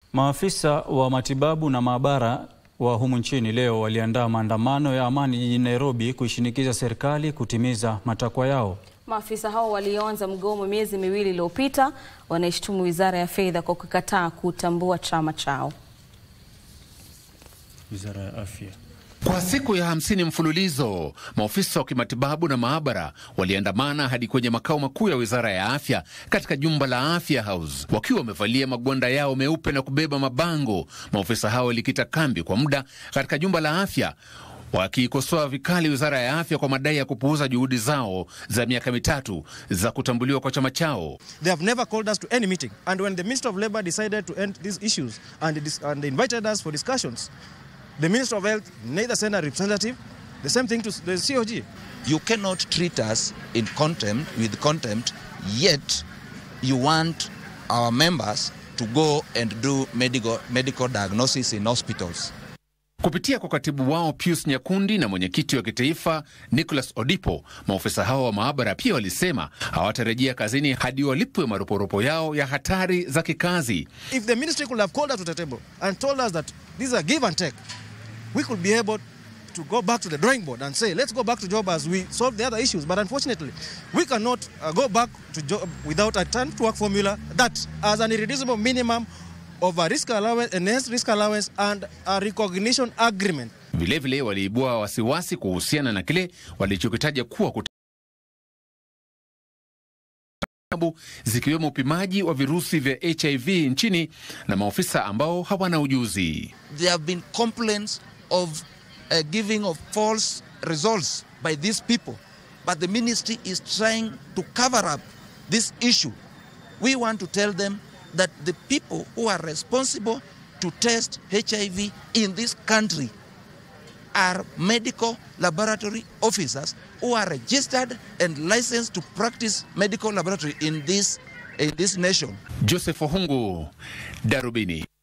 Maafisa wa matibabu na maabara wa humu nchini leo waliandaa maandamano ya amani jijini Nairobi kuishinikiza serikali kutimiza matakwa yao. Maafisa hao walioanza mgomo miezi miwili iliyopita wanaishtumu Wizara ya Fedha kwa kukataa kutambua chama chao. Wizara ya Afya. Kwa siku ya hamsini mfululizo maofisa wa kimatibabu na maabara waliandamana hadi kwenye makao makuu ya wizara ya afya katika jumba la Afya House wakiwa wamevalia magwanda yao meupe na kubeba mabango. Maofisa hao walikita kambi kwa muda katika jumba la afya wakiikosoa vikali wizara ya afya kwa madai ya kupuuza juhudi zao za miaka mitatu za kutambuliwa kwa chama chao. They have never called us to any meeting. And when the Minister of Labour decided to end these issues and, dis- and invited us for discussions, the Minister of Health neither sent a representative, the same thing to the COG. You cannot treat us in contempt with contempt, yet you want our members to go and do medical, medical diagnosis in hospitals. Kupitia kwa katibu wao Pius Nyakundi na mwenyekiti wa kitaifa Nicholas Odipo, maofisa hao wa maabara pia walisema hawatarejea kazini hadi walipwe maroporopo yao ya hatari za kikazi. If the ministry could have called us to the table and told us that this is a give and take, we could be able to go back to the drawing board and say, let's go back to job as we solve the other issues. But unfortunately, we cannot uh, go back to job without a turn to work formula that as an irreducible minimum of a risk allowance, enhanced risk allowance and a recognition agreement. Vilevile waliibua wasiwasi kuhusiana na kile walichokitaja kuwa kutabu zikiwemo upimaji wa virusi vya HIV nchini na maofisa ambao hawana ujuzi. There have been complaints of uh, giving of false results by these people, but the ministry is trying to cover up this issue. We want to tell them that the people who are responsible to test HIV in this country are medical laboratory officers who are registered and licensed to practice medical laboratory in this, in this nation. Joseph Ohungu, Darubini.